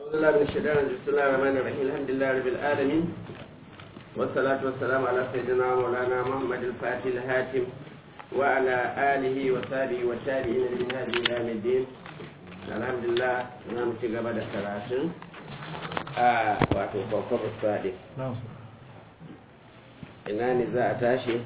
الله من الشيطان الرجيم بسم الله الرحمن الرحيم الحمد لله رب العالمين والصلاة والسلام على سيدنا مولانا محمد الفاتح الهاتم وعلى آله وصحبه والتابعين من هذه إلى يوم الدين الحمد لله نعم تجاب الثلاثين آه واتو كوكب الصادق ina ne za a tashi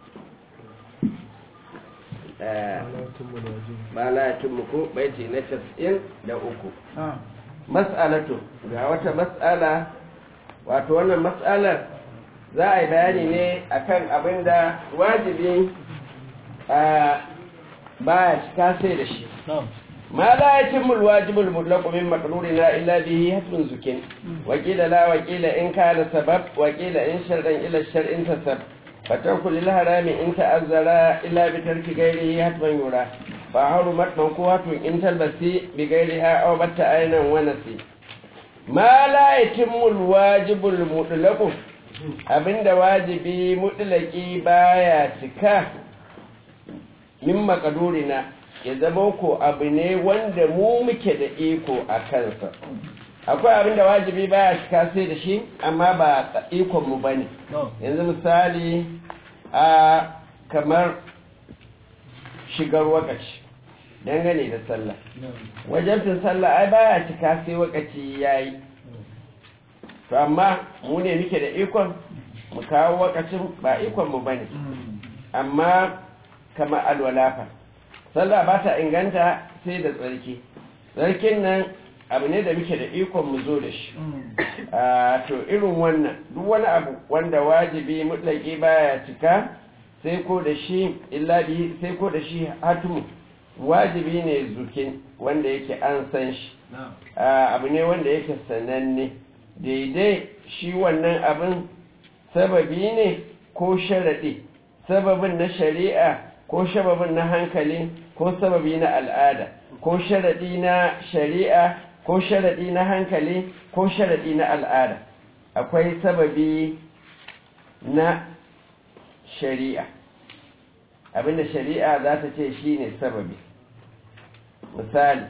ba la ya muku baiti na casa'in da uku mas'alatu ga wata mas'ala wato wannan mas'alar za a yi bayani ne akan abin da wajibi ba ya cika sai da shi ma la ya cimmu alwajibul mutlaqu min maqrurina illa bihi hatmun zukin wa qila la wa qila in kana sabab wa qila in shar'an ila shar'in tasab fatarku lil harami in ta'azzara illa bi tarki ghairihi hatman yura fa harumat manquhatun in talbasi bi ghairiha aw batta aynan wa nasi ma la yatimmu alwajibul mutlaqu abinda wajibi mutlaqi baya cika min maqdurina ya zama ko abu ne wanda mu muke da iko a kansa akwai abin da wajibi baya cika sai da shi amma ba ikon mu bane yanzu misali a kamar shigar wakaci dangane da sallah wajabtin sallah ai baya cika sai wakaci yayi to amma mu ne muke da ikon mu kawo wakacin ba ikon mu bane amma kamar alwalafa sallah ba ta inganta sai da tsarki tsarkin nan abu ne da muke da ikon mu zo da shi to irin wannan duk wani abu wanda wajibi mutlaki baya cika sai ko da shi illa bi sai ko da shi hatumu wajibi ne zukin wanda yake an san shi abu ne wanda yake sananne daidai shi wannan abin sababi ne ko sharaɗi sababin na shari'a ko sababin na hankali ko sababi na al'ada ko sharaɗi na shari'a ko sharaɗi na hankali ko sharaɗi na al'ada akwai sababi na shari'a abinda shari'a za ta ce shi ne sababi misali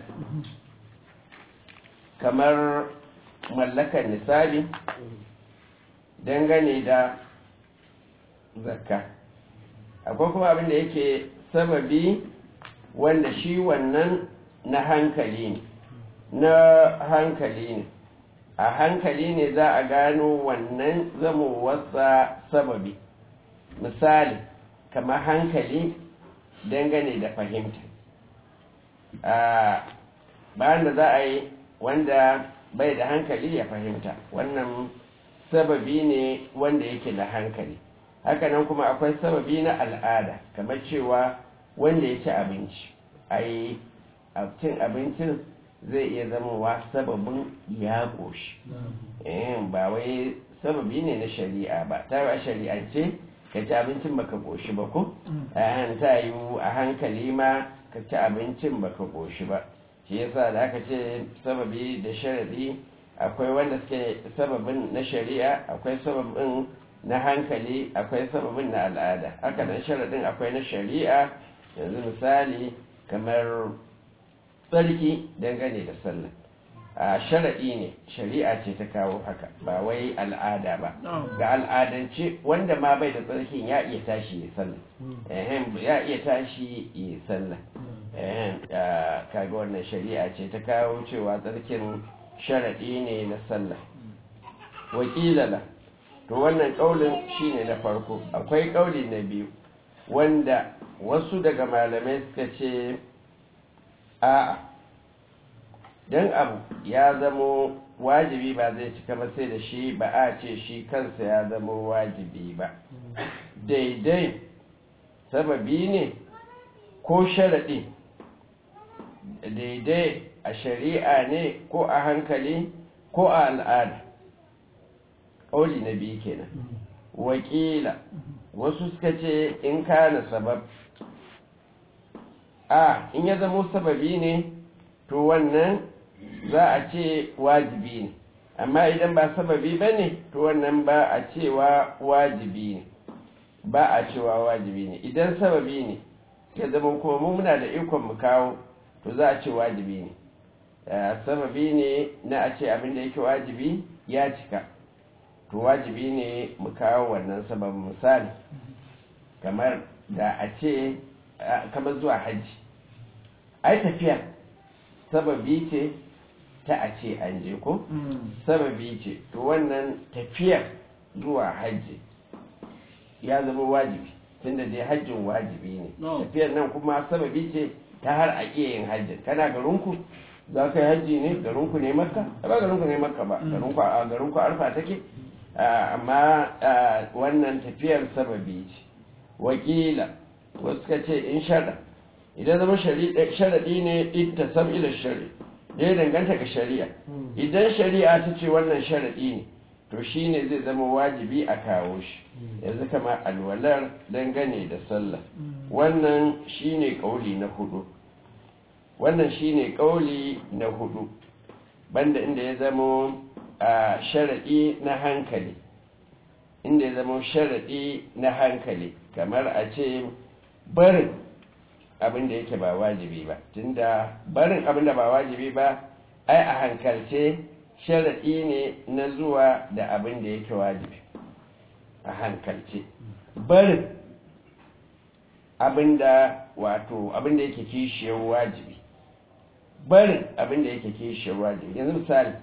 kamar mallakar nisabi dangane da zakka akwai kuma abinda yake sababi wanda shi wannan na hankali ne na hankali ne a hankali ne za a gano wannan zamowarsa sababi misali kamar hankali dangane da fahimta a bayan da za a yi wanda bai da hankali ya fahimta wannan sababi ne wanda yake da hankali hakanan kuma akwai sababi na al'ada kamar cewa wanda ya ci abinci ai cin abincin zai iya zamowa sababin ya ƙoshi ba wai sababi ne na shari'a ba ta ba shari'ance ka ci abincin baka ƙoshi ba ko ta yi a hankali ma ka ci abincin baka ƙoshi ba shi yasa da aka ce sababi da sharaɗi akwai wanda suke sababin na shari'a akwai sababin na hankali akwai sababin na al'ada haka nan sharaɗin akwai na shari'a yanzu misali kamar tsarki dangane da sallah a sharaɗi ne shari'a ce ta kawo haka ba wai al'ada ba ga al'adance wanda ma bai da tsarkin ya iya tashi ya sallah ya iya tashi ya sallah kaga wannan shari'a ce ta kawo cewa tsarkin sharaɗi ne na sallah wakilala to wannan ƙaulin shine na farko akwai ƙauli na biyu wanda wasu daga malamai suka ce a'a don abu ya zamo wajibi ba zai cika ba sai da shi ba a ce shi kansa ya zamo wajibi ba daidai sababi ne ko sharaɗi daidai a shari'a ne ko a hankali ko a al'ada ƙauli na biyu kenan wakila wasu suka ce in kana sabab a in ya zamo sababi ne to wannan za a ce wajibi ne amma idan ba sababi ba ne to wannan ba a cewa wajibi ne ba a cewa wajibi ne idan sababi ne ya zama kuma muna da ikon mu kawo to za a ce wajibi ne sababi ne na a ce abin da yake wajibi ya cika to wajibi ne mu kawo wannan sababin misali kamar da a ce kamar zuwa hajji ai tafiya sababi ce ta a ce an je ko sababi ce to wannan tafiyar zuwa hajji ya zama wajibi tunda dai hajjin wajibi ne tafiyar nan kuma sababi ce ta har a iya yin hajjin kana garinku za ka yi hajji ne garinku ne makka ba garinku ne makka ba garinku arfa take amma wannan tafiyar sababi ce wakila wasu ka ce in shara idan zama sharaɗi ne ita sam ila shari da ya danganta ga shari'a idan shari'a ta ce wannan sharaɗi ne to shi ne zai zama wajibi a kawo shi yanzu kama alwalar dangane da sallah wannan shi ne ƙauli na hudu wannan shi ne ƙauli na hudu banda inda ya zama a sharaɗi na hankali inda ya zama sharaɗi na hankali kamar a ce barin abin da yake ba wajibi ba tunda barin abin da ba wajibi ba ai a hankalce sharaɗi ne na zuwa da abin da yake wajibi a hankalce barin abin da wato abin da yake kishiyar wajibi barin abin da yake kishiyar wajibi yanzu misali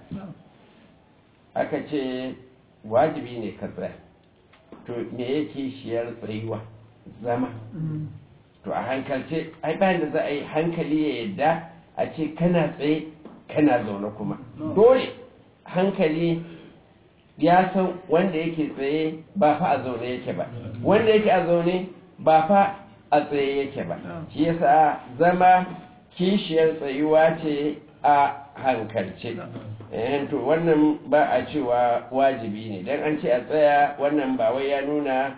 aka ce wajibi ne ka tsaya to me yake kishiyar tsayuwa zama to a hankalce ai bayan da za a yi hankali ya yadda a ce kana tsaye kana zaune kuma dole hankali ya san wanda yake tsaye ba fa a zaune yake ba wanda yake a zaune ba fa a tsaye yake ba shi yasa zama kishiyar tsayuwa ce a hankalce to wannan ba a cewa wajibi ne don an ce a tsaya wannan ba wai ya nuna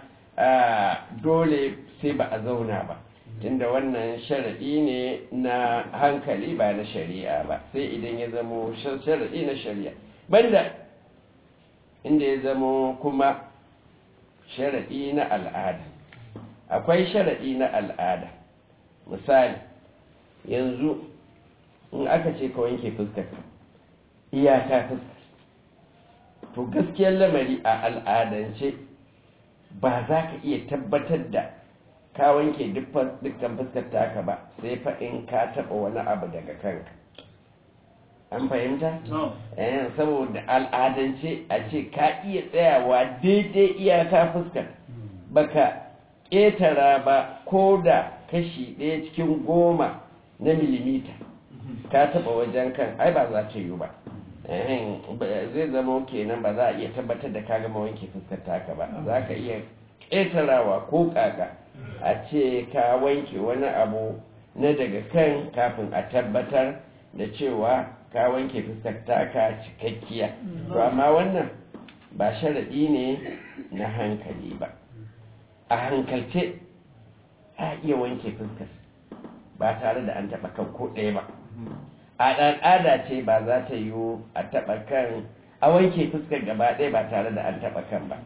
dole sai ba a zauna ba tunda wannan sharaɗi ne na hankali ba na shari'a ba sai idan ya zamo sharaɗi na shari'a banda inda ya zamo kuma sharaɗi na al'ada akwai sharaɗi na al'ada misali yanzu in aka ce ka wanke fuskar iyaka fuskar to gaskiyar lamari a al'adance ba za ka iya tabbatar da ka wanke dukkan fuskar taka ba sai fa in ka taɓa wani abu daga kanka an fahimta? eh saboda al'adance a ce ka iya tsayawa daidai iyaka fuskar baka ƙetara ba ko da kashi ɗaya cikin goma na milimita ka taɓa wajen kan ai ba za ta yi ba zai zama kenan ba za a iya tabbatar da ka gama wanke fuskar taka ba za ka iya ƙetarawa ko ƙaƙa a ce ka wanke wani abu na daga kan kafin a tabbatar da cewa ka wanke fuskar taka cikakkiya to amma wannan ba sharaɗi ne na hankali ba a hankalce a iya wanke fuskar ba tare da an taɓa kan ko ɗaya ba a al'ada ce ba za ta yiwu a taɓa kan a wanke fuskar gaba ɗaya ba tare da an taɓa kan ba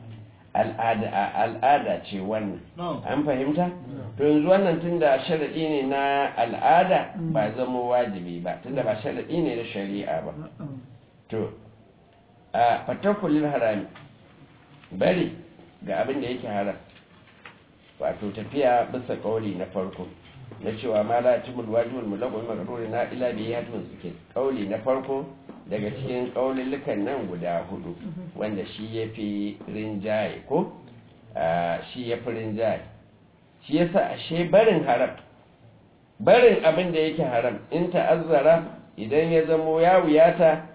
al'ada ce wannan an fahimta to yanzu wannan tunda sharaɗi ne na al'ada ba zama wajibi ba tunda ba sharaɗi ne na shari'a ba to a fatakulil harami bari ga abin da yake haram wato tafiya bisa kauli na farko na cewa ma la timul wajibul mulaqul magruri na ila bi yatun suke kauli na farko daga cikin kaulillukan nan guda hudu wanda shi yafi rinjaye ko shi yafi rinjaye shi yasa ashe barin haram barin abin da yake haram in ta'azzara idan ya zamo ya wuyata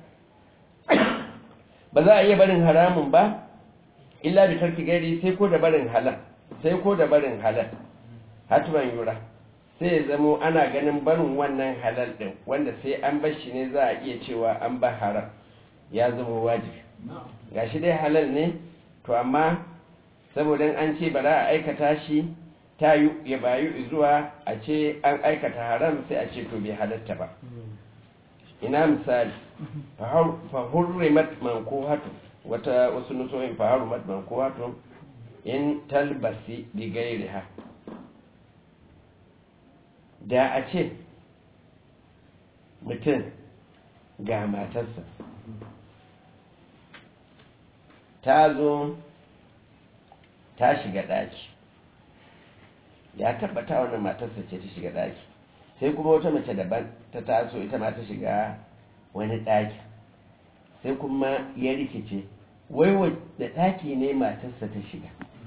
ba za a iya barin haramun ba illa bi tarki gairi sai ko da barin halal sai ko da barin halal hatman yura sai ya zamo ana ganin barin wannan halal din wanda sai an bar shi ne za a iya cewa an ba haram ya zama wajibi gashi dai halal ne to amma saboda an ce ba za a aikata shi ta ya bayu zuwa a ce an aikata haram sai a ce to bai halatta ba ina misali fahurrimat mankuhatu wata wasu nusoyin fahurrimat mankuhatu in talbasi bi gairiha da a ce mutum ga matarsa ta zo ta shiga ɗaki ya tabbata wannan matarsa ce ta shiga ɗaki sai kuma wata mace daban ta taso ita ma ta shiga wani ɗaki sai kuma ya rikice wai da ɗaki ne matarsa ta shiga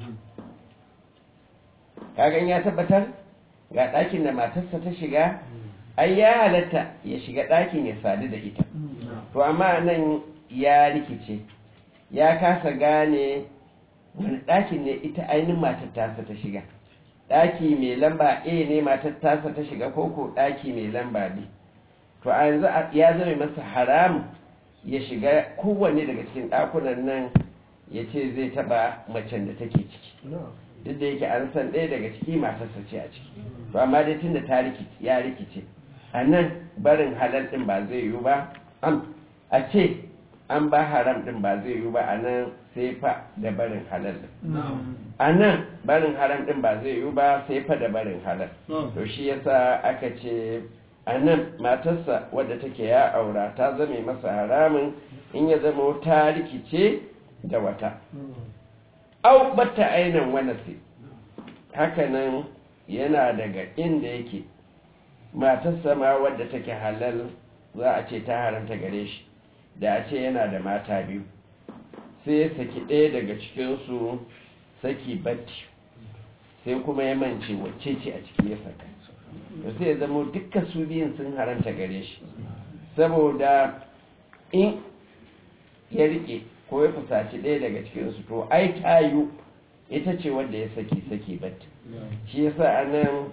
kagan ya tabbatar ga ɗakin da matarsa ta shiga ai ya halatta ya shiga ɗakin ya sadu da ita to amma nan ya rikice ya kasa gane wani ɗakin ne ita ainihin matar tasa ta shiga ɗaki mai lamba a ne matar tasa ta shiga koko ɗaki mai lamba b to a yanzu ya zama masa haram ya shiga kowanne daga cikin ɗakunan nan ya ce zai taɓa macen da take ciki duk da yake an san ɗaya daga ciki matarsa ce a ciki to amma dai tun da ta ya rikice a nan barin halal ɗin ba zai yiwu ba a ce an ba haram ɗin ba zai yiwu ba a nan sai fa da barin halal ɗin a nan barin haram ɗin ba zai yiwu ba sai fa da barin halal to shi yasa aka ce a nan matarsa wadda take ya aura ta zame masa haramun in ya zama ta rikice da wata au bata ainihin wani sai hakanan yana daga inda yake matarsa ma wadda take halal za a ce ta haramta gare shi da a ce yana da mata biyu sai ya saki ɗaya daga cikinsu saki batti sai kuma ya mance wacce ce a ciki ya saka da sai ya zama dukkan su biyun sun haramta gare shi saboda in ya rike ko ya fusaci ɗaya daga cikinsu to ai tayu ita ce wanda ya saki saki batti shi yasa a nan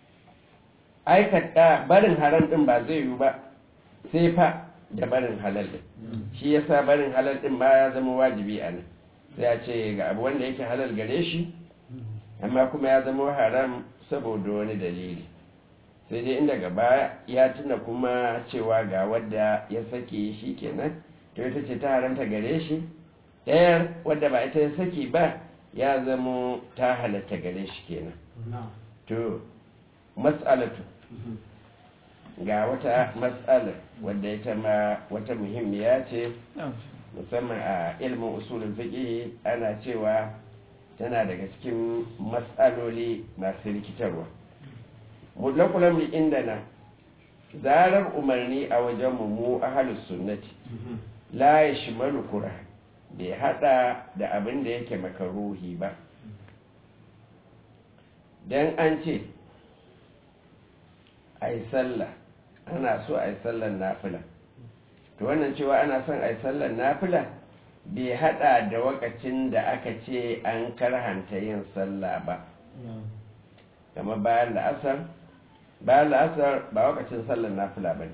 aikata barin haram ɗin ba zai yiwu ba sai fa da barin halal ɗin shi yasa barin halal ɗin ba ya zama wajibi a nan sai a ce ga abu wanda yake halal gare shi amma kuma ya zama haram saboda wani dalili sai dai inda gaba ya tuna kuma cewa ga wadda ya saki shi kenan to ita ce ta haramta gare shi ɗayar wadda ba ita ya saki ba ya zama ta halatta gare shi kenan to mas'alatu ga wata matsalar wadda ita ma wata muhimmiya ce musamman a ilmin usulun fiƙi ana cewa tana daga cikin matsaloli masu rikitarwa mutlakulan mu inda na zarar umarni a wajen mu ahalus sunnati la ya shimalu kura bai hada da abin da yake makaruhi ba don an ce a yi sallah ana so a yi sallar nafila to wannan cewa ana son a yi sallar nafila bai hada da wakacin da aka ce an karhanta yin sallah ba kama bayan la'asar bayan la'asar ba wakacin sallar nafila ba ne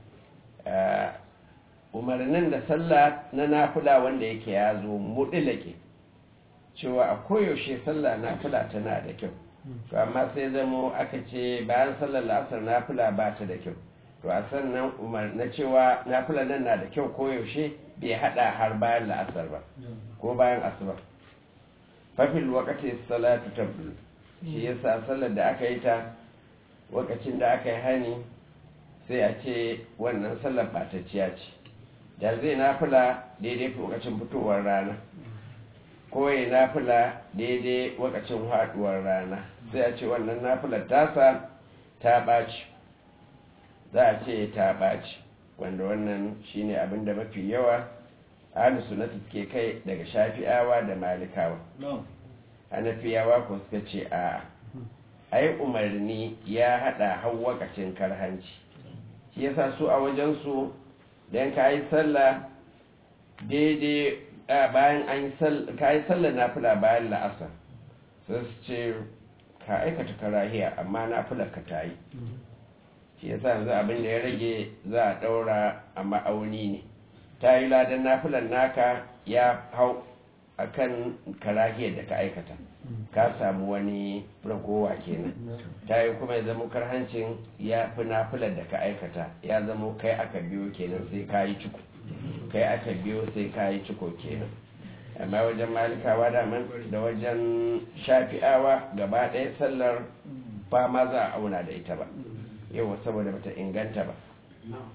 umarnin da sallah na nafila wanda yake ya zo muɗilake cewa a koyaushe sallah nafila tana da kyau to amma sai zamo aka ce bayan sallar la'asar nafila ba ta da kyau to a sannan umar na cewa nafila nan na da kyau koyaushe bai hada har bayan la'asar ba ko bayan asuba fafil wakati salatu tabdul shi yasa sallar da aka yi ta wakacin da aka yi hani sai a ce wannan sallar batacciya ce da zai nafila daidai lokacin fitowar rana ko ya nafila daidai wakacin haduwar rana sai a ce wannan nafilar tasa ta ɓaci za a ce ta ɓaci wanda wannan shine abin da mafi yawa ahlu sunnati ke kai daga shafi'awa da malikawa hanafiyawa ko suka ce a ai umarni ya hada har wakacin karhanci shi yasa su a wajen su dan kayi sallah daidai bayan an kayi sallah nafila bayan la'asar sai su ce ka aikata karahiya amma nafilar ka ta yi shi yasa yanzu abin da ya rage za a ɗaura a ma'auni ne ta yi ladan nafilan naka ya hau a kan karahiyar da ka aikata ka samu wani ragowa kenan ta yi kuma ya zama karhancin ya fi nafilar da ka aikata ya zama kai aka biyo kenan sai ka yi ciko kai aka biyo sai ka yi ciko kenan amma wajen malikawa daman da wajen shafi'awa gaba ɗaya sallar ba ma za a auna da ita ba yau saboda bata inganta ba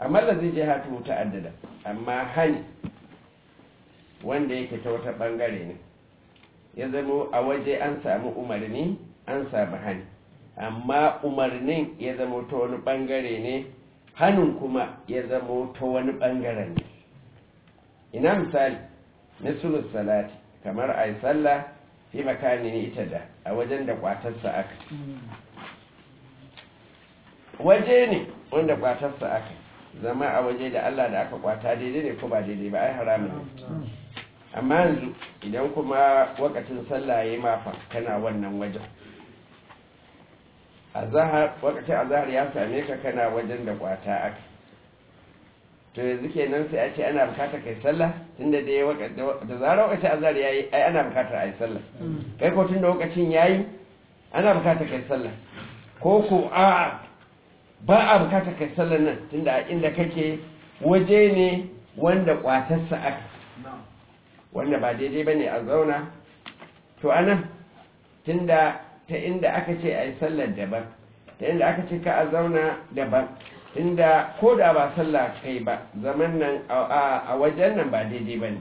amma da zai je hatu ta'addada amma hani wanda yake ta wata bangare ne ya zama a waje an samu umarni an samu hani amma umarnin ya zama ta wani bangare ne hannun kuma ya zama ta wani bangaren ne ina misali na sulus salati kamar a yi sallah fi makani ne ita da a wajen da kwatarsa aka waje ne wanda kwatarsa aka zama a waje da Allah da aka kwata daidai ne ko ba daidai ba ai haramun ne amma yanzu idan kuma wakacin sallah ya yi mafa kana wannan wajen wakacin azahar ya same ka kana wajen da kwata aka to yanzu kenan sai a ce ana bukatar kai sallah tunda da ya da zarar wakacin azahar ya yi ai ana bukatar a yi sallah kai ko tunda wakacin ya yi ana bukatar kai sallah ko ko a ba a bukatar kai sallah nan tunda a inda kake waje ne wanda kwatarsa aka wanda ba daidai ba ne a zauna to anan tunda ta inda aka ce a yi sallar daban ta inda aka ce ka a zauna daban tunda ko da ba sallah kai ba zaman nan a wajen nan ba daidai ba ne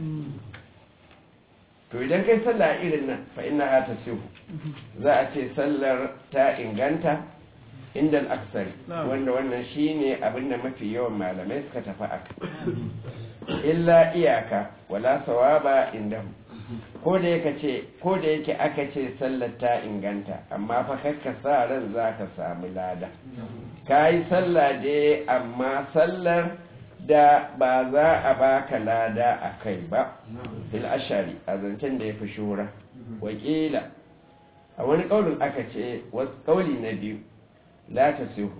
to idan kai sallah irin nan fa ina ha ta sihu za a ce sallar ta inganta inda al'aksari wanda wannan shine abinda mafi yawan malamai suka tafi aka illa iyaka wala sawaba inda ko da yake ce ko da yake aka ce sallar ta inganta amma fa kakka sa ran zaka samu lada kai sallah dai amma sallar da ba za a baka lada a kai ba bil ashari a zancen da ya fi shura wakila a wani kaulin aka ce wasu kauli na biyu la ta sihu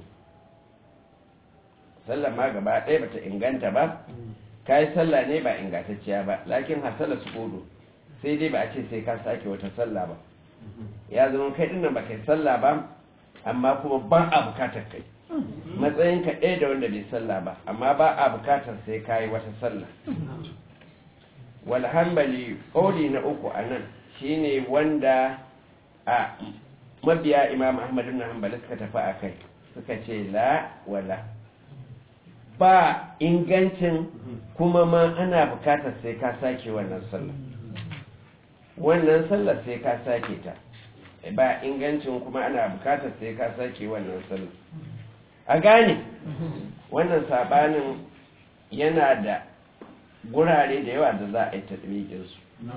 sallar ma gaba ɗaya bata inganta ba ka yi sallah ne ba ingantacciya ba lakin hasala su kodo sai dai ba a ce sai ka sake wata sallah ba ya zama kai dinnan ba kai sallah ba amma kuma ba a bukatar kai matsayin ka ɗaya da wanda bai sallah ba amma ba a bukatar sai ka yi wata sallah wal hanbali ƙauli na uku a nan shine wanda a mabiya imam ahmad ibn hanbali suka tafi a kai suka ce la wala ba ingancin kuma ma ana bukatar sai ka sake wannan sallah wannan sallar sai ka sake ta ba ingancin kuma ana bukatar sai ka sake wannan sallah a gane wannan sabanin yana da gurare da yawa da za a yi tatbikinsu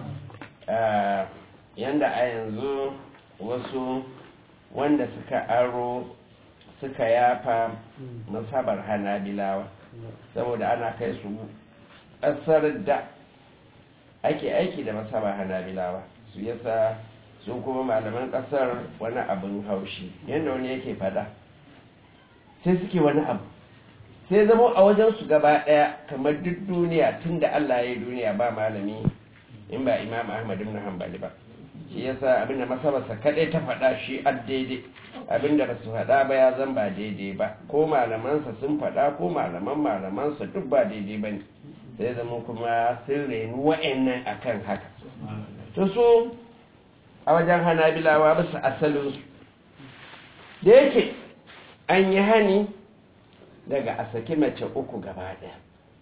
yanda a yanzu wasu wanda suka aro suka yafa masabar hanabilawa saboda ana kai su ƙasar da ake aiki da masabar hanabilawa su yasa su kuma malaman ƙasar wani abin haushi yadda wani yake fada sai suke wani abu sai zama a wajen su gaba ɗaya kamar duk duniya tun da Allah ya yi duniya ba malami in ba imam ahmad ibn hanbali ba shi yasa abinda masabarsa kadai ta faɗa shi a daidai abinda ba su faɗa ba ya zan ba daidai ba ko malamansa sun faɗa ko malaman malamansa duk ba daidai ba ne sai zama kuma sun reni wa'annan akan haka to so a wajen hanabilawa bisa asalinsu da yake an yi hani daga a saki mace uku gaba ɗaya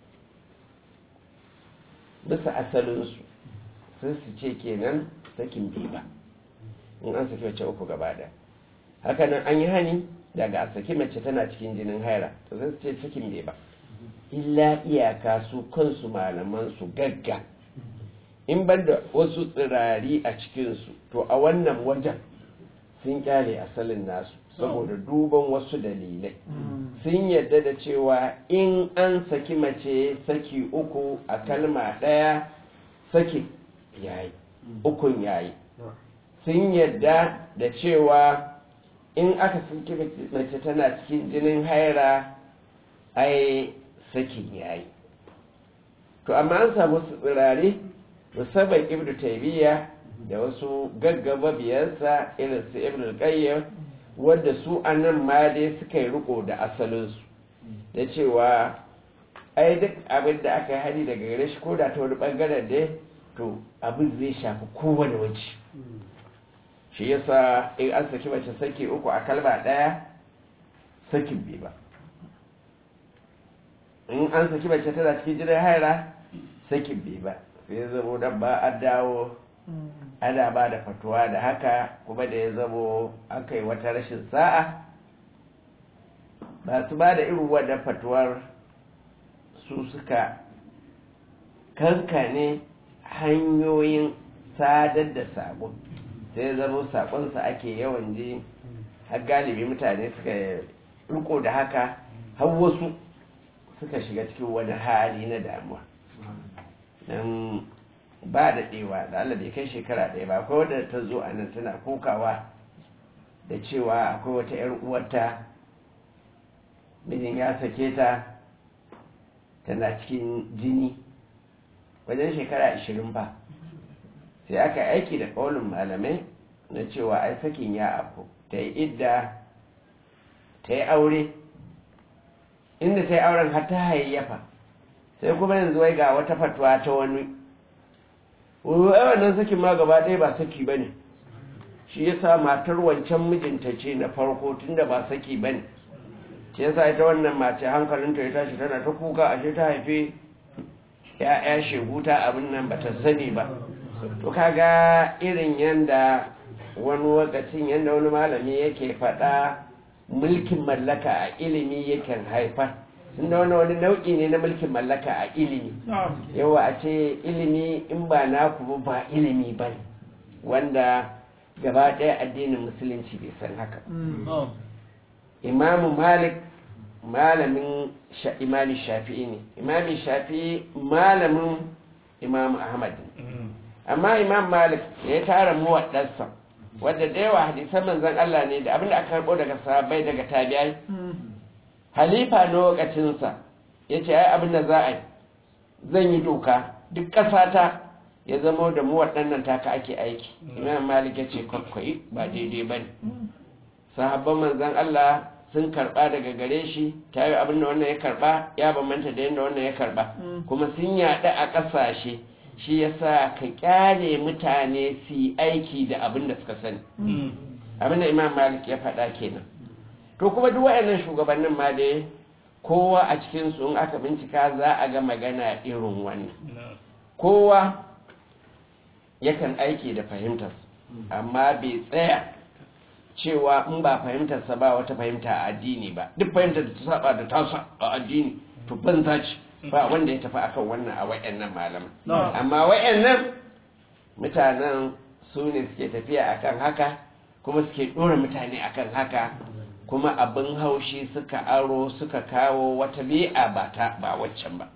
bisa asalinsu sun su ce kenan sakin bai ba in an saki mace uku gaba ɗaya hakanan an yi hani daga a saki mace tana cikin jinin haira to sun ce sakin bai ba illa iyaka su kansu malaman su gagga in banda wasu tsirari a cikinsu to a wannan wajen sun kyale asalin nasu saboda duban wasu dalilai sun yadda da cewa in an saki mace saki uku a kalma ɗaya saki yayi ukun yayi sun yadda da cewa in aka saki mace tana cikin jinin haira ai sakin yayi to amma an samu su tsirare musamman ibnu taymiya da wasu gaggaba biyansa irin su ibnu qayyim wadda su anan ma dai suka yi riko da asalinsu da cewa ai duk abin da aka yi hari daga gare shi ko da ta wani bangaren dai to abin zai shafi kowane waje shi yasa in an saki mace saki uku a kalma ɗaya sakin bai ba in an saki mace tana cikin jinin haira sakin bai ba sai ya zamo dan ba a dawo ana ba da fatuwa da haka kuma da ya zamo aka yi wata rashin sa'a ba su ba da irin wadda fatuwar su suka kankane hanyoyin sadar da saƙon sai ya zama saƙonsa ake yawan ji har galibi mutane suka riko da haka har wasu suka shiga cikin wani hali na damuwa don ba da ɗewa da Allah bai kai shekara ɗaya ba akwai wadda ta zo a nan tana kokawa da cewa akwai wata 'yar uwarta mijin ya sake ta tana cikin jini wajen shekara ashirin ba sai aka aiki da ƙaunin malamai na cewa ai sakin ya abu ta yi idda ta yi aure inda ta yi auren har ta hayayyafa sai kuma yanzu wai ga wata fatuwa ta wani wannan sakin ma gaba ɗaya ba saki ba ne shi yasa matar wancan mijinta ce na farko tunda ba saki ba ne ce yasa ita wannan mace hankalinta ya tashi tana ta kuka ashe ta haife ya'ya sheguta abin nan ba ta sani ba to kaga irin yanda wani lokacin yanda wani malami yake faɗa mulkin mallaka a ilimi yakan haifar tunda wani wani nau'i ne na mulkin mallaka a ilimi yawa a ce ilimi in ba naku ba ilimi ba wanda gaba ɗaya addinin musulunci bai san haka imamu malik malamin imami shafi'i ne imami shafi'i malamin imamu ahmad amma imam malik ya tara muwaddarsa wadda da yawa hadisan manzon Allah ne da abinda aka karbo daga sahabbai daga tabi'ai halifa lokacinsa ya ce ai abinda za a yi zan yi doka duk ƙasata ya zama da mu waɗannan taka ake aiki imam malik ya ce kwakwai ba daidai ba ne sahabban manzan Allah sun karɓa daga gare shi ta yi abinda wannan ya karɓa ya bambanta da yadda wannan ya karɓa kuma sun yaɗu a ƙasashe shi ya sa ka ƙyale mutane su yi aiki da abin da suka sani abinda imam malik ya faɗa kenan to kuma duk waɗannan shugabannin ma dai kowa a cikinsu in aka bincika za a ga magana irin wannan kowa yakan aiki da fahimtar amma bai tsaya cewa in ba fahimtarsa ba wata fahimta a addini ba duk fahimtar da ta saba da tasa a addini to banza ce ba wanda ya tafi akan wannan a wayannan malaman amma wayannan mutanen su ne suke tafiya akan haka kuma suke ɗora mutane akan haka kuma abin haushi suka aro suka kawo wata bi'a ba ta ba waccan ba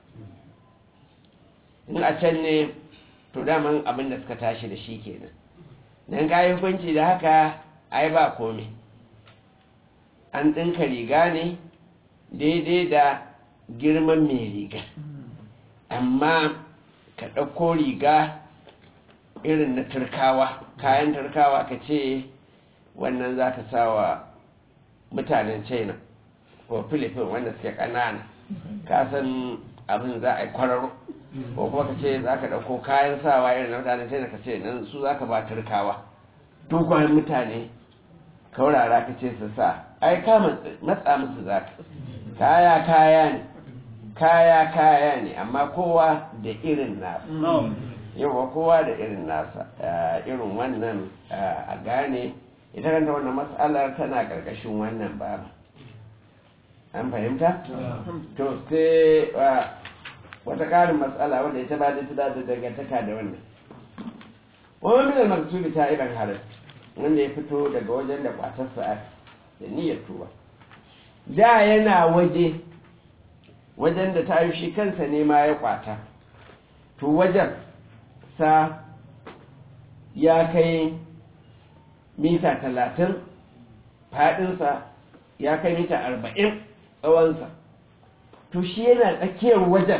in a can ne to daman abin da suka tashi da shi kenan dan kayi hukunci da haka ai ba komai an ɗinka riga ne daidai da girman mai riga amma ka ɗauko riga irin na turkawa kayan turkawa ka ce wannan za ka sawa mutanen china ko philippines wanda suke ƙanana ka san abin za a yi kwararo ko kuma ka ce za ka ɗauko kayan sawa irin na mutanen china ka ce nan su za ka ba turkawa dogon mutane kaurara ka ce su sa ai ka matsa musu za ka kaya kaya ne kaya kaya ne amma kowa da irin nasa yawa kowa da irin nasa irin wannan a gane ita kanta wannan matsalar tana ƙarƙashin wannan ba an fahimta? to sai wata ƙarin matsala wanda ita ba da ta da dangantaka da wannan wani minar maksubi ta iban halar wanda ya fito daga wajen da kwatarsa da niyyar tuba da yana waje wajen da ta shi kansa ne ma ya kwata to wajen sa ya kai mita talatin faɗinsa ya kai mita arba'in tsawonsa to shi yana tsakiyar wajen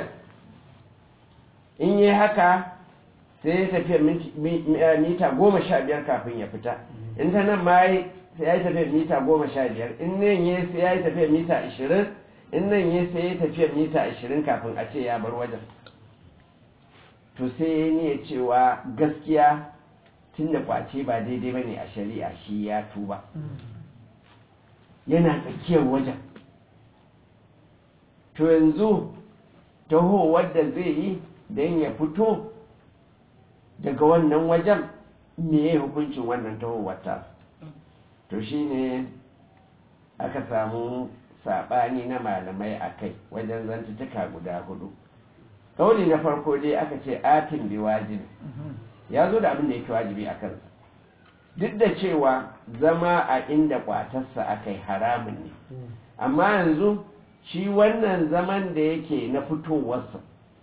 in yi haka sai ya tafiya mita goma sha biyar kafin ya fita in ta nan ma sai ya yi tafiya mita goma sha biyar in nan ya sai ya yi tafiya mita ashirin in nan ya sai ya yi tafiya mita ashirin kafin a ce ya bar wajen to sai ya niya cewa gaskiya tun da kwace ba daidai ba ne a shari'a shi ya tuba yana tsakiyar wajen to yanzu taho wadda zai yi don ya fito daga wannan wajen me ya hukuncin wannan tahowar ta to shine aka samu saɓani na malamai a kai wajen zantutuka guda hudu kauli na farko dai aka ce atin bi wajibi ya zo da abin da yake wajibi a kansa duk da cewa zama a inda kwatarsa aka yi haramun ne amma yanzu shi wannan zaman da yake na fitowarsa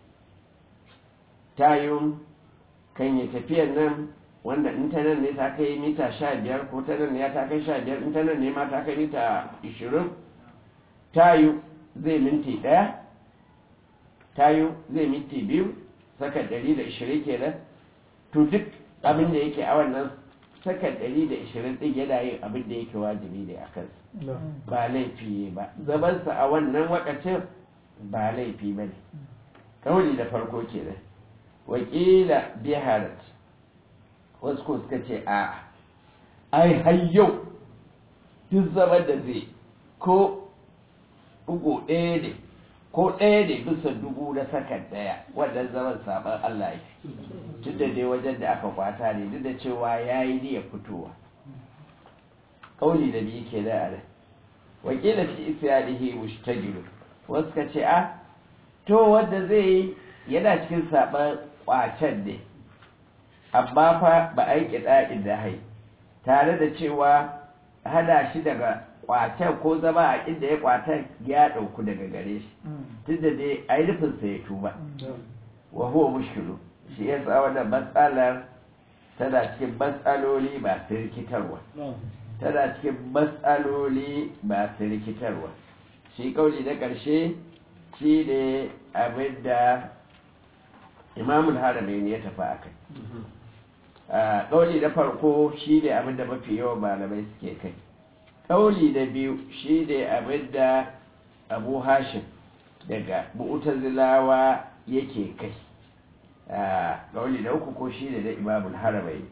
tayin kan yi tafiyar nan wanda in ta nan ne ta kai mita sha biyar ko ta nan ne ya ta kai sha biyar in ta nan ne ma ta kai mita ishirin tayu zai minti ɗaya tayu zai minti biyu saka ɗari da ishirin kenan to duk abin da yake a wannan saka ɗari da ishirin ɗin yana yin abin da yake wajibi ne a kansa ba laifi ba zamansa a wannan wakacin ba laifi ba ne kawai da farko kenan wakila biharat wasu ko suka ce a ai har yau duk zaman da zai ko bugu ɗaya ne ko ɗaya ne bisa dubu na sakan ɗaya wannan zaman sabon Allah ya tun da dai wajen da aka kwata ne duk da cewa ya yi niyyar fitowa kauli da biyu ke da nan wakila fi isyanihi mushtagilu wasu ka ce a to wanda zai yi yana cikin saban kwacen ne amma fa ba a yi kiɗa da hai tare da cewa hada shi daga kwacen ko zama a inda ya kwatan ya ɗauku daga gare shi tunda dai a yi nufinsa ya tuba wa huwa mushkilu shi ya sa wannan matsalar tana cikin matsaloli masu rikitarwa tana cikin matsaloli masu rikitarwa shi kauli na ƙarshe shi ne abin da imamul haramain ya tafi a kai kauli na farko shi ne abin da mafi yawan malamai suke kai kauli na biyu shi ne abin da abu hashim daga mu'tazilawa yake kai kauli na uku ko shi ne na imamul haramain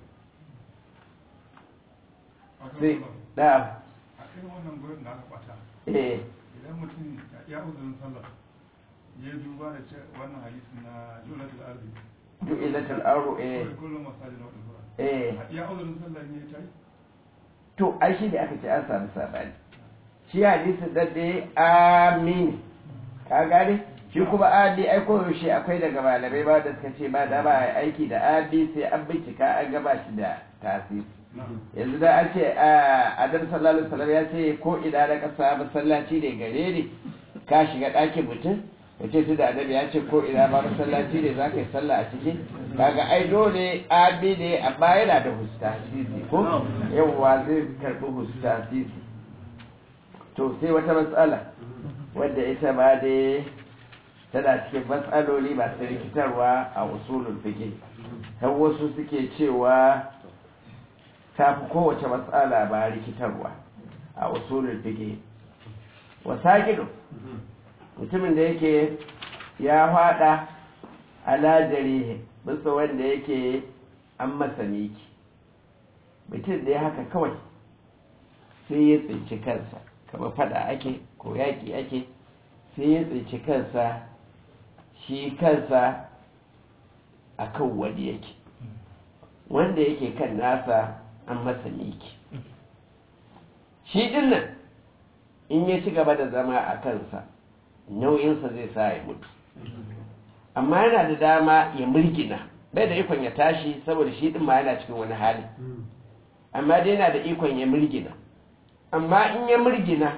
sai da a irin wannan gurin da aka kwata eh idan mutum ya uzurin sallah ya duba da ce wannan hadisi na julatul ardi du'ilatul ardu eh kawai kullum masajin wadda zuwa eh ya uzurin sallah ne ta yi to ai shi da aka ce an samu sabani shi hadisi da dai amin ka gane shi kuma abi ai ko yaushe akwai daga malamai ba da suka ce ba da ba a aiki da abi sai an bincika an gaba shi da tasiri yanzu da an ce adam sallallahu alaihi wasallam ya ce ko ina da kasa masallaci ne gare ni ka shiga ɗakin mutum ya ce su da annabi ya ce ko ina ba masallaci ne za ka yi sallah a ciki kaga ai dole abi ne amma yana da husta sisi ko yawwa zai karɓi husta sisi to sai wata matsala wadda ita ma dai tana cikin matsaloli masu rikitarwa a usulul fiqh har wasu suke cewa ta fi kowace matsala ba rikitarwa a usulul fiqh wasaqidu mutumin da yake ya fada alajari bisa wanda yake an masa miki mutum da ya haka kawai sai ya tsinci kansa kama fada ake ko yaƙi ake sai ya tsinci kansa shi kansa a kan wani yake wanda yake kan nasa an masa miki shi dinnan in ya ci gaba da zama a kansa nauyinsa zai sa ya mutu amma yana da dama ya murgina bai da ikon ya tashi saboda shi din ma yana cikin wani hali amma dai yana da ikon ya murgina amma in ya murgina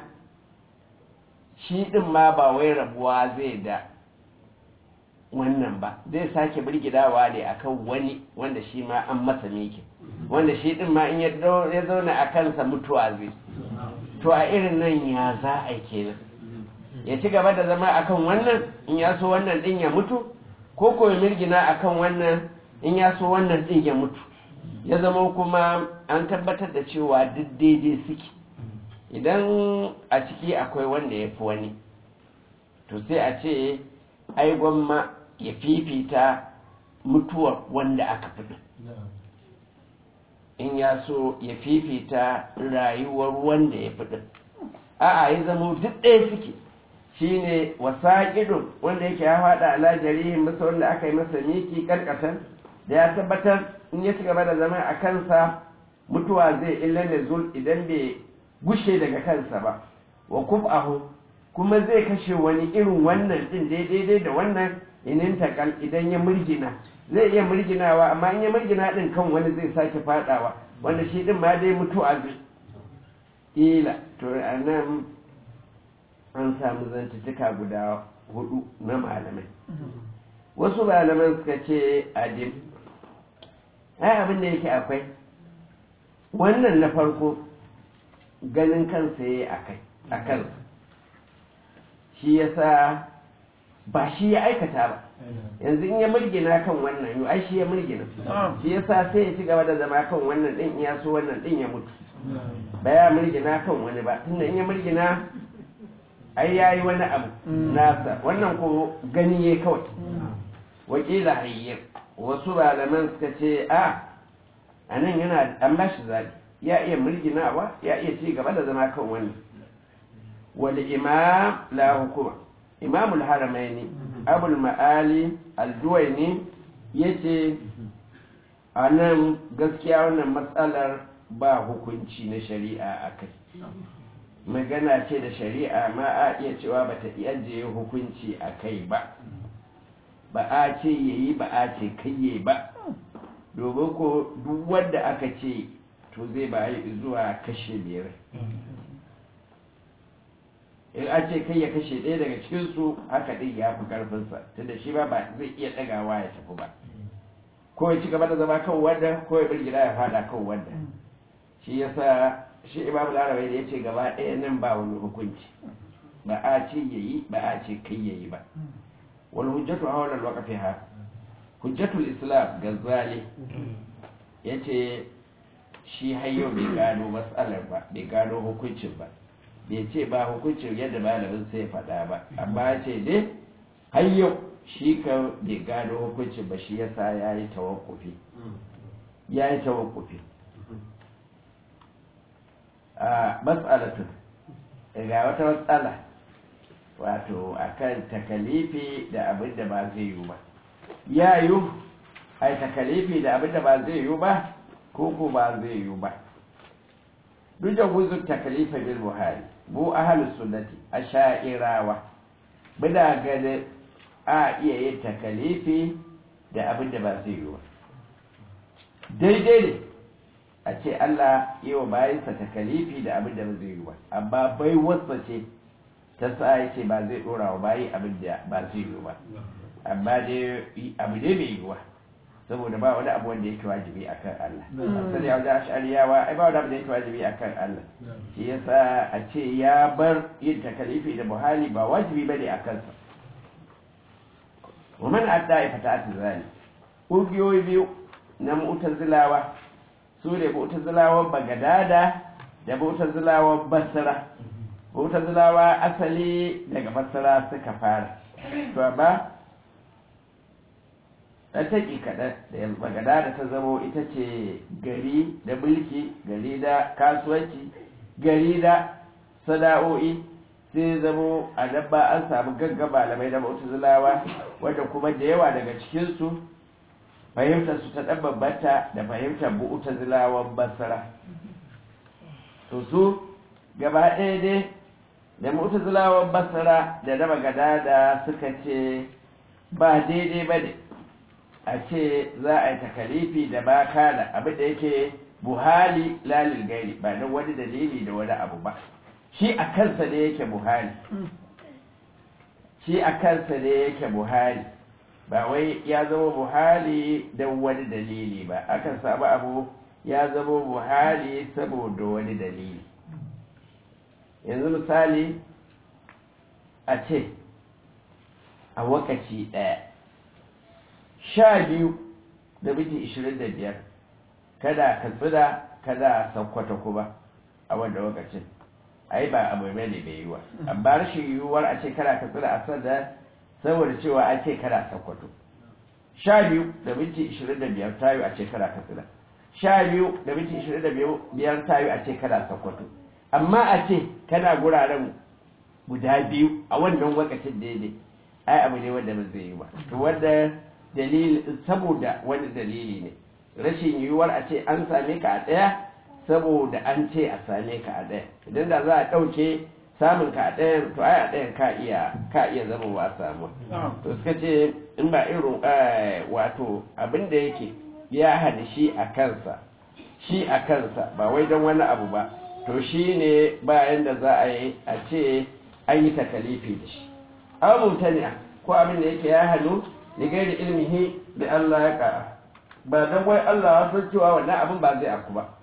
shi din ma ba wai rabuwa zai da wannan ba zai sake murgidawa ne akan wani wanda shi ma an masa miki wanda shi din ma in ya zauna a kansa mutuwa zai to a irin nan ya za a kenan ya ci gaba da zama akan wannan in ya so wannan din ya mutu ko ko ya mirgina akan wannan in ya so wannan din ya mutu ya zama kuma an tabbatar da cewa duk daidai suke idan a ciki akwai wanda ya fi wani to sai a ce ai gwamma ya fifita mutuwar wanda aka fi in ya so ya fifita rayuwar wanda ya fi a'a ya zama duk ɗaya suke shine wasaƙidun wanda yake ya faɗa ala jarihin masa wanda aka yi masa miki karkatan da ya tabbatar in ya ci gaba da zama a kansa mutuwa zai illa da zul idan bai gushe daga kansa ba wa kub'ahu kuma zai kashe wani irin wannan din daidai da wannan inin takal idan ya murgina zai iya murginawa amma in ya murgina din kan wani zai sake fadawa wanda shi din ma dai mutuwa zai ila to anan an samu zantuttuka guda hudu na malamai wasu malaman suka ce adim ai abin da yake akwai wannan na farko ganin kansa ya yi a kansa shi ya sa ba shi ya aikata ba yanzu in ya murgina kan wannan yau ai shi ya murgina shi ya sa sai ya ci gaba da zama kan wannan din ya so wannan din ya mutu ba ya murgina kan wani ba tunda in ya murgina ai ya yi wani abu nasa wannan ko gani ya kawai wakila hayyar wasu malaman suka ce a a nan yana an ba shi zaɓi ya iya murginawa ya iya ci gaba da zama kan wannan wal imam la hukuma imamul haramaini abul ma'ali aljuwaini yace a nan gaskiya wannan matsalar ba hukunci na shari'a a kai magana ce da shari'a ma a iya cewa ba ta iya je hukunci a kai ba ba a ce yayi ba a ce kayye ba domin ko duk wanda aka ce to zai bayi zuwa kashe biyar in a ce kai ya kashe ɗaya daga cikinsu haka ɗin ya fi ƙarfinsa tunda shi ba zai iya ɗagawa ya tafi ba ko ya ci gaba da zama kan wanda ko ya birgida ya faɗa kan wanda shi yasa shi imam larabai da ya ce gaba ɗaya nan ba wani hukunci ba a ce ya yi ba a ce kai ya yi ba wani hujjatu a wannan wakafi ha hujjatul islam gazzali ya ce shi hayo bai gano matsalar ba bai gano hukuncin ba bai ce ba hukuncin yadda malamin sai faɗa ba amma ya ce dai hayo shi ka bai gano hukuncin ba shi yasa ya yi tawakkufi ya yi tawakkufi a matsalatun ga wata matsala wato akan takalifi da abin da ba zai yi ba ya yi ai takalifi da abin da ba zai yi ba ko ko ba zai yi ba duk da guzun takalifa bil buhari bu ahlus sunnati asha'irawa muna ganin a iya yin takalifi da abin da ba zai yi ba daidai ne a ce Allah yi wa bayansa takalifi da abin da ba zai yi ba amma bai wasa ce ta sa ya ce ba zai dora wa bayi abin da ba zai yi ba amma dai abu ne mai yiwuwa saboda ba wani abu wanda yake wajibi a kan Allah asali ya wajen ashariyawa ai ba wani abu da yake wajibi a kan Allah shi yasa a ce ya bar yin takalifi da buhari ba wajibi bane a kansa wa man adda ya fata ta zali ƙungiyoyi biyu na mu'tazilawa su ne mu'tazilawan bagadada da mu'tazilawan basra mu'tazilawa asali daga basra suka fara to amma ɗan taƙi kaɗan da yanzu bagadada ta zamo ita ce gari da mulki gari da kasuwanci gari da sana'o'i sai zamo a nan ba an samu gaggan malamai da mu'tazilawa wanda kuma da yawa daga cikinsu fahimtar su ta ɗan bambanta da fahimtar mu'tazilawan basra to su gaba ɗaya dai da mu'tazilawan basra da na bagadada suka ce ba daidai ba ne a ce za a yi takalifi da ba kana abin da yake buhali lalil gairi ba don wani dalili da wani abu ba shi a kansa ne yake buhari shi a kansa ne yake buhari ba wai ya zama buhari don wani dalili ba akan samu abu ya zama buhari saboda wani dalili yanzu misali a ce a wakaci ɗaya sha biyu da miji ishirin da biyar kada ka tsira kada sakkwata kuma a wanda lokacin ai ba abu mai ne bai yiwa amma rashin yiwuwar a ce kada ka tsira a sanda saboda cewa a ce kada sakkwato sha biyu da minti ishirin da biyar ta yi a ce kada ka tsira sha biyu da minti ishirin da biyar ta yi a ce kada sakkwato amma a ce kana guraren guda biyu a wannan lokacin daidai ai abu ne wanda ba zai yi ba to wanda dalili saboda wani dalili ne rashin yiwuwar a ce an same ka a ɗaya saboda an ce a same ka a ɗaya idan da za a ɗauke samun ka a ɗayan to ai a ɗayan ka iya ka iya zama wa samuwa to suka ce in ba irin wato abin da yake ya hana shi a kansa shi a kansa ba wai don wani abu ba to shi ne bayan da za a yi a ce an yi takalifi da shi abu mutane ko abin da yake ya hannu da gairi ilmihi da Allah ya ƙara ba don wai Allah ya san cewa wannan abin ba zai aku ba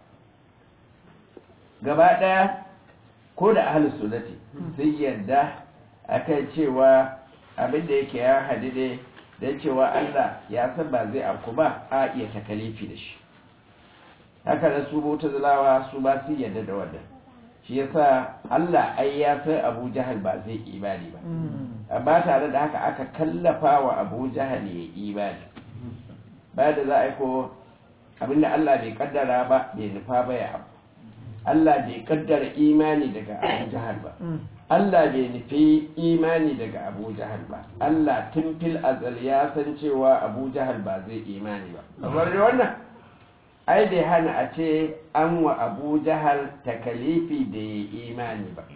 gaba ɗaya ko da ahalus sunnati sun yarda akan cewa abin da yake ya hadu ne don cewa Allah ya san ba zai aku ba a iya takalifi da shi haka da su bauta zulawa su ba su yarda da wannan shi yasa Allah ai ya san Abu Jahal ba zai imani ba amma tare da haka aka kallafa wa Abu Jahal ya imani ba da za a yi ko abinda Allah bai kaddara ba bai nufa ba ya abu Allah bai kaddara imani daga Abu Jahal ba Allah bai nufi imani daga Abu Jahal ba Allah tun fil azal ya san cewa Abu Jahal ba zai imani ba kamar da wannan ai bai hana a ce an wa Abu Jahal takalifi da ya imani ba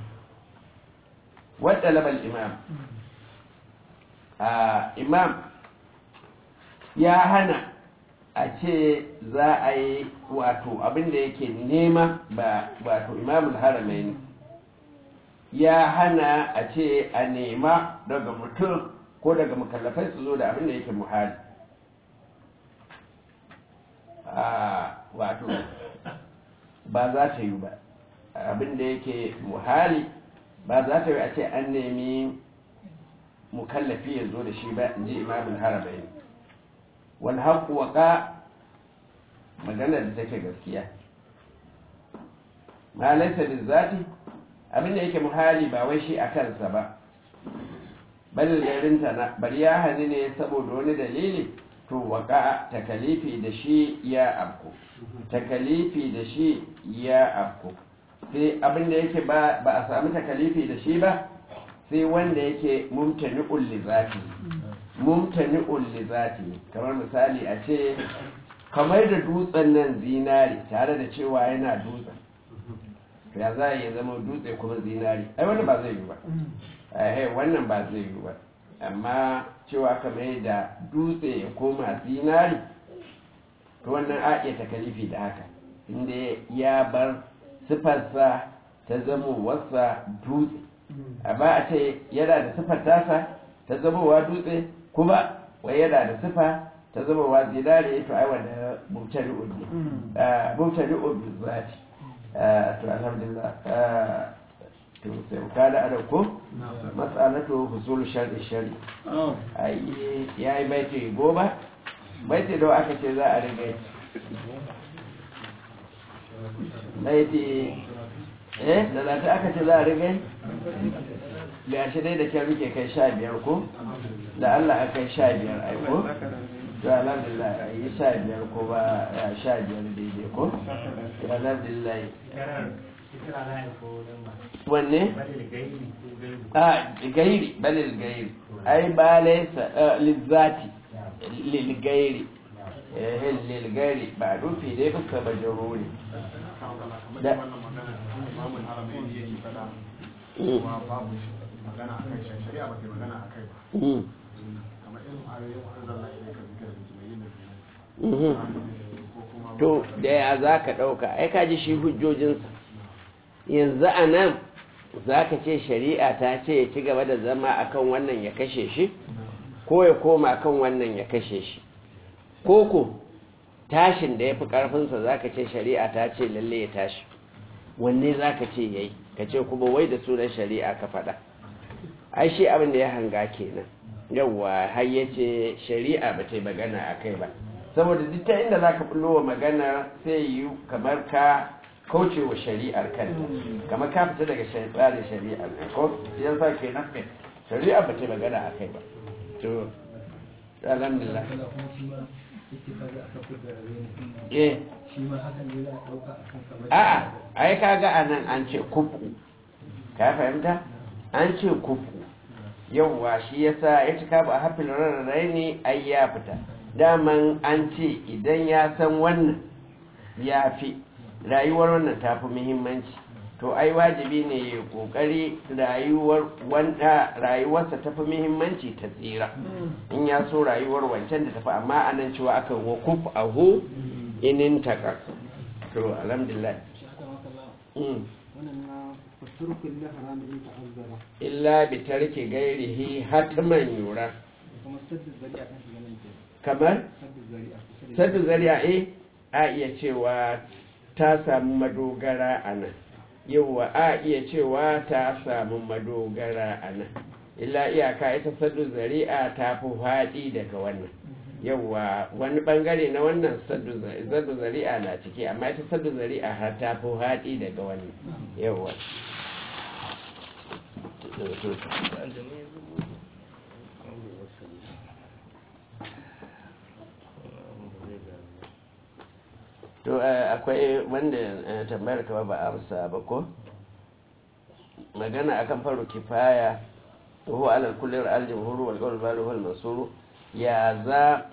wadda labal imam a imam ya hana a ce za a yi wato abinda yake nema ba wato imamul haramain ya hana a ce a nema daga mutum ko daga mukallafai su zo da abinda yake muhali wato ba za ta yi ba abinda yake muhali ba za ta yi a ce an nemi mukallafi ya zo da shi ba in ji imamul haramain walhaƙu waƙa maganar da take gaskiya ma laisa da zati abin da yake muhali ba wai shi a kansa ba bal garinta na bari ya hani ne saboda wani dalili to waƙa takalifi da shi ya afku takalifi da shi ya afku sai abin da yake ba a sami takalifi da shi ba sai wanda yake mumtani'ul li zati mumtani'un li zati kamar misali a ce kamar da dutsen nan zinari tare da cewa yana dutsen ya za ya zama dutse kuma zinari ai wannan ba zai yi ba eh wannan ba zai yi ba amma cewa kamar da dutse ya koma zinari to wannan a iya takalifi da haka inda ya bar sifarsa ta zama wasa dutse amma a ce yana da sifar tasa ta zamowa dutse kuma wai yana da sifa ta zama wa zinare to ai wanda mutane ubi mutane ubi zati to alhamdulillah to sai ka da ada ko mas'alatu husul shar'i shar'i ai yayi baiti goma baiti da aka ce za a riga baiti eh da zata aka ce za a riga ga shi dai da kyau muke kai sha biyar ko da Allah a kai sha biyar aiko to alhamdulillah a yi sha biyar ko ba ya sha biyar daidai ko alhamdulillah wanne a gairi balil gairi ai ba laisa lizzati lil gairi eh lil gairi ba rufi dai fuska ba jaruri da imamun haramain yake fada kuma babu magana a kai shari'a ba ta magana a kai ba kamar irin ayoyin wani zalla ne ka zikir da jima'i na biyu to da ya za ka ɗauka ai ka ji shi hujjojinsa yanzu a nan za ka ce shari'a ta ce ya ci gaba da zama akan wannan ya kashe shi ko ya koma kan wannan ya kashe shi ko ko tashin da ya fi ƙarfinsa za ka ce shari'a ta ce lalle ya tashi wanne za ka ce ya yi ka ce kuma wai da sunan shari'a ka faɗa ai shi abin da ya hanga kenan yawwa har ya ce shari'a ba ta yi magana a kai ba saboda duk ta inda za ka bullo wa magana sai yi kamar ka kauce wa shari'ar kanta kamar ka fita daga tsarin shari'ar ko yan sa ke nan shari'a ba ta yi magana a kai ba to alhamdulillah eh a'a ai kaga anan an ce kufu ka fahimta an ce kufu yauwa shi yasa ya cika ba hafin rarrai ne ai ya fita daman an ce idan ya san wannan ya fi rayuwar wannan ta fi muhimmanci to ai wajibi ne ya kokari rayuwar wanda rayuwarsa ta fi muhimmanci ta tsira in ya so rayuwar wancan da tafi amma anan cewa aka wa kuf ahu inin taka to alhamdulillah illa bi tarki gairihi hatman yura kamar saddu zari'a eh a iya cewa ta samu madogara a nan yauwa a iya cewa ta samu madogara a nan illa iyaka ita saddu zari'a ta fi haɗi daga wannan yauwa wani bangare na wannan saddu zari'a na ciki amma ita saddu zari'a har ta fi haɗi daga wannan yauwa to akwai wanda tambayar kama ba amsa ba ko magana akan faru kifaya huwa alal kullir al-jumhur wal qawl balu wal mansur ya za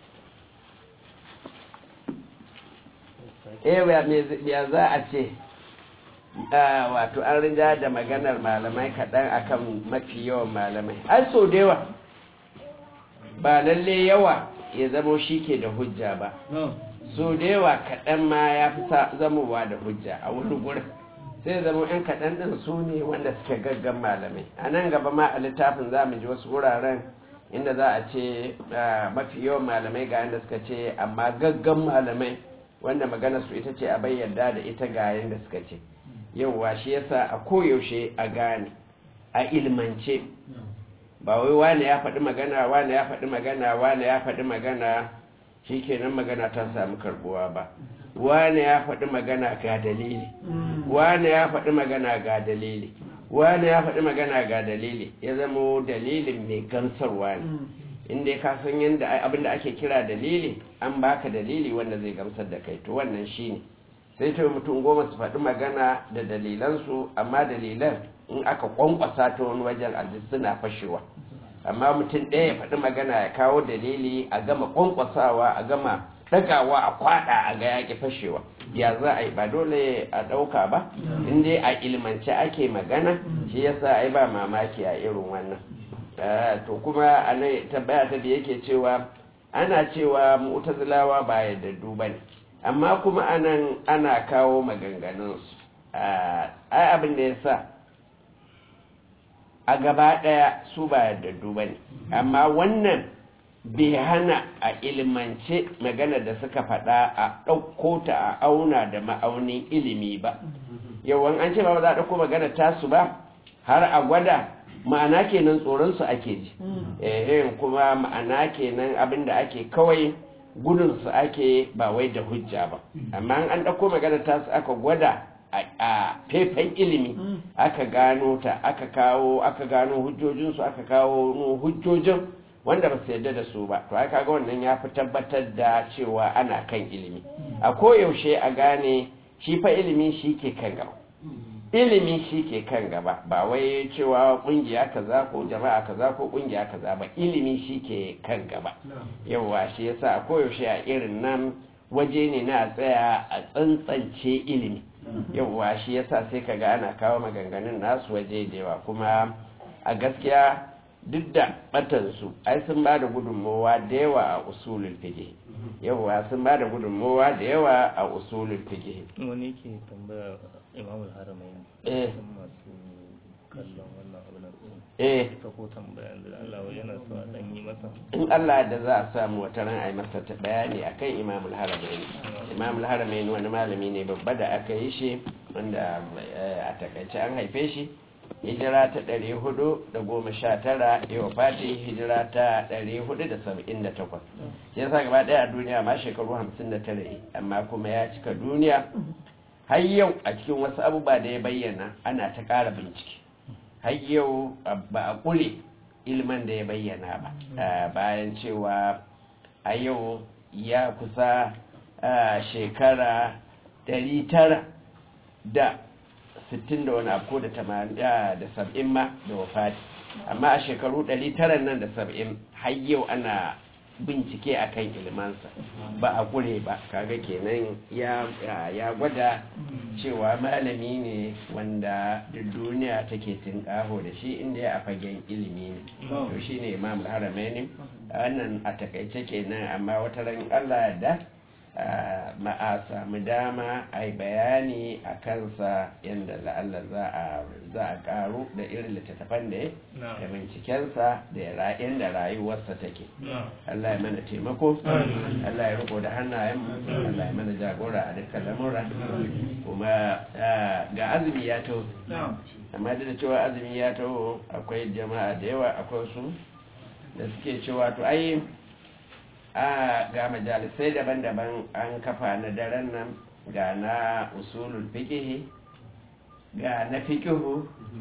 eh ya za a ce wato an rinja da maganar malamai kaɗan akan mafi yawan malamai ai so da yawa ba lalle yawa ya zamo shi ke da hujja ba so da yawa kaɗan ma ya fi zamowa da hujja a wani gurin sai zama yan kaɗan ɗin su ne wanda suke gaggan malamai a nan gaba ma a littafin za mu ji wasu wuraren inda za a ce mafi yawan malamai ga yadda suka ce amma gaggan malamai wanda magana su ita ce a bayyada da ita ga yadda suka ce yauwa shi yasa a koyaushe a gane a ilmance ba wai wane ya faɗi magana wane ya faɗi magana wane ya faɗi magana shi kenan magana ta samu karbuwa ba wane ya faɗi magana ga dalili wane ya faɗi magana ga dalili wane ya faɗi magana ga dalili ya zama dalilin mai gamsarwa ne inda ka san yadda abinda ake kira dalili an baka dalili wanda zai gamsar da kai to wannan shine sai ta mutum goma su faɗi magana da dalilansu amma dalilan in aka kwankwasa ta wani wajen aji suna fashewa amma mutum ɗaya ya faɗi magana ya kawo dalili a gama kwankwasawa a gama ɗagawa a kwaɗa a ga yaƙi fashewa ya za a yi ba dole a ɗauka ba in dai a ilmance ake magana shi yasa ai ba mamaki a irin wannan to kuma a nan tambaya ta da yake cewa ana cewa mu'tazilawa ba yadda duba ne amma kuma anan ana kawo maganganunsu ai abin da ya sa a gaba ɗaya su ba yardaddu ba ne amma wannan bai hana a ilmance magana da suka faɗa a ɗauko ta a auna da ma'aunin ilimi ba yawan an ce ba za a ɗauko magana tasu ba har a gwada ma'ana kenan tsoronsu ake ji eh kuma ma'ana kenan abin da ake kawai gudunsu ake ba wai da hujja ba amma an ɗauko magana tasu aka gwada a faifan ilimi aka gano ta aka kawo aka gano hujjojinsu aka kawo hujjojin wanda ba su yarda da su ba to aka ga wannan ya fi tabbatar da cewa ana kan ilimi a koyaushe a gane shi fa ilimi shi ke kan gaba ilimi shi ke kan gaba ba wai cewa kungiya kaza ko jama'a kaza ko kungiya kaza ba ilimi shi ke kan gaba yawa shi yasa a koyaushe a irin nan waje ne na tsaya a tsantsance ilimi yauwa shi yasa sai kaga ana kawo maganganun nasu waje da yawa kuma a gaskiya duk da batansu ai sun ba da gudunmowa da yawa a usulul fiqh yauwa sun ba da gudunmowa da yawa a usulul fiqh wani ke tambaya imam al-haramain eh masu kallon wannan abu na eh ita ko tambaya da Allah yana so a dan yi masa in Allah da za a samu wata ran a yi masa ta bayani akan imamul haramain imamul haramain wani malami ne babba da aka yi shi wanda a takaice an haife shi hijira ta ɗari hudu da goma sha tara yau fati hijira ta ɗari hudu da saba'in da takwas ya sa gaba ɗaya a duniya ma shekaru hamsin da tara amma kuma ya cika duniya har yau a cikin wasu abubuwa da ya bayyana ana ta ƙara bincike har yau ba a ƙure ilman da ya bayyana ba bayan cewa a yau ya kusa shekara ɗari tara da sittin da wani abu ko da tamanin da sab'in ma da wafati amma a shekaru ɗari tara nan da sab'in har yau ana bincike a kan ilimansa ba a kure ba kaga kenan ya ya gwada cewa malami ne wanda duk duniya take tinkaho da shi inda ya a fagen ilimi ne to shi ne imam haramaini wannan a takaice kenan amma wata ran allah da ma'a samu dama a yi bayani a kansa yadda la'alla za a karu da irin littattafan da ya da bincikensa da yadda rayuwarsa take Allah ya mana taimako Allah ya riko da hannayen Allah ya mana jagora a dukkan lamura kuma ga azumi ya taho amma da cewa azumi ya taho akwai jama'a da yawa akwai su da suke cewa to ai a ga majalisai daban-daban an kafa na daren nan ga na usulul fikihi ga na fikihu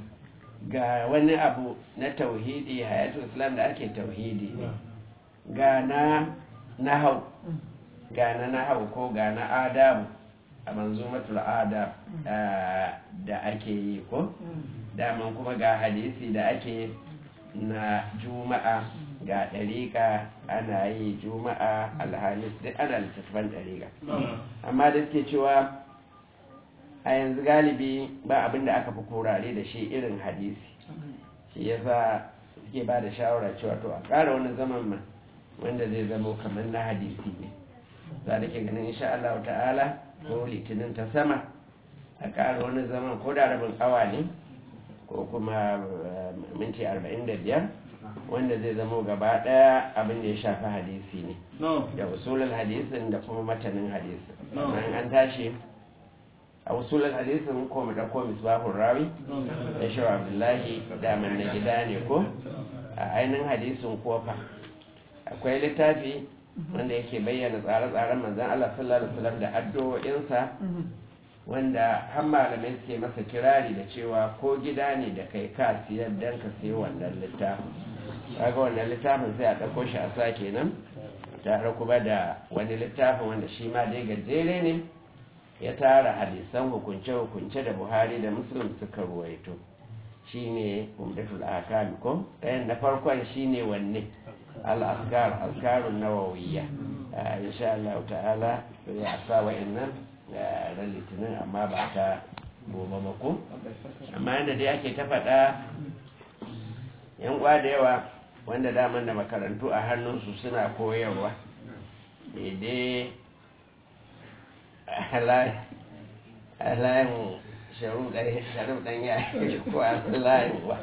ga wani abu na tauhidi hayatul islam da ake tauhidi ne ga na nahau ga na nahau ko ga na adabu a manzumatul adab da ake yi ko daman kuma ga hadisi da ake na juma'a ga ɗariƙa ana yi juma'a alhamis duk ana littattafan ɗariƙa amma da suke cewa a yanzu galibi ba abin da aka fi kurare da shi irin hadisi shi yasa suke ba da shawara cewa to a ƙara wani zaman ma wanda zai zamo kamar na hadisi ne za da ke ganin insha Allah ta'ala ko litinin ta sama a ƙara wani zaman ko da rabin awa ne ko kuma minti arba'in da biyar wanda zai zamo gaba daya abin da ya shafi hadisi ne da usulul hadisin da kuma matanin hadisin bayan an tashi a usulul hadisin ko mu dauko misbahur rawi da shi abdullahi da man na gida ne ko a ainihin hadisin kofa akwai littafi wanda yake bayyana tsare-tsaren manzon Allah sallallahu alaihi wasallam da addu'o'insa wanda har malamai suke masa kirari da cewa ko gida ne da kai ka siyar dan ka sayi wannan littafin kaga wannan littafin sai a ɗauko shi a sa kenan tare kuma da wani littafin wanda shi ma dai gajere ne ya tara hadisan hukunce-hukunce da buhari da muslim suka ruwaito shi ne umdatul akami ko ɗayan na farkon shi ne wanne al-askar askarun nawawiyya insha Allah ta'ala ya sa wa'annan ran litinin amma ba ta gobe ba ko amma yadda dai ake ta faɗa yan da yawa wanda daman da makarantu a hannunsu suna koyarwa daidai halayen sharif ɗan ya ko a layin wa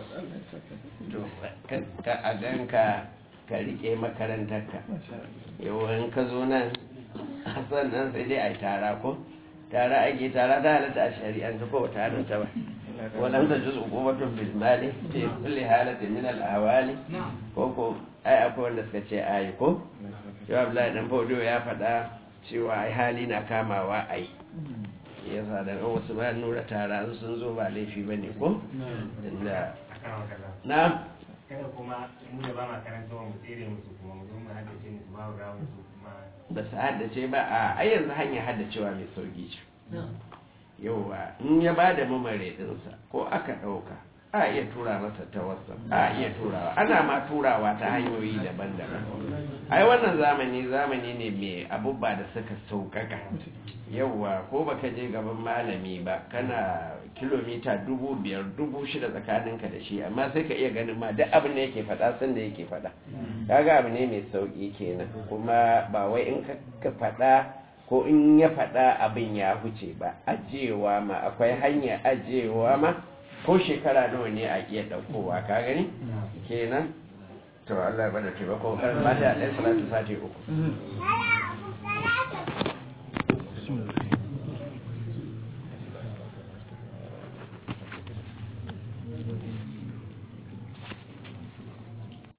ka a ganka ka rike makarantarka yawan ka zo nan sannan sai dai a yi tara ko tara ake tara ta halatta a shari'anta ko ta halatta ba ولم تجوز عقوبة بالمال في كل حالة من الأحوال koko ai akwai wanda suka ce ai ko cewa Abdullahi dan Fodo ya faɗa cewa ai hali na kamawa ai yasa da wasu ba nura tara sun zo ba laifi bane ko inda na kada kuma mu da ba ma karanta wa mu tsere musu kuma mu zo mu haddace musu ba mu rawo musu kuma ba su haddace ba a ai yanzu hanyar haddacewa mai sauki ce yauwa in ya ba da mamare ɗinsa ko aka ɗauka a iya tura masa ta wasa a iya turawa ana ma turawa ta hanyoyi daban-daban ai wannan zamani zamani ne mai abubba da suka sauƙaƙa yauwa ko baka je gaban malami ba kana kilomita dubu biyar dubu shida tsakaninka da shi amma sai ka iya ganin ma duk abin da yake faɗa sanda yake faɗa kaga abu ne mai sauƙi kenan kuma ba wai in ka faɗa ko in ya faɗa abin ya huce ba ajiyewa ma akwai hanya ajiyewa ma ko shekara nawa ne a iya ɗaukowa ka gani kenan to Allah ya bada taimako kan mata ɗaya salatu sati uku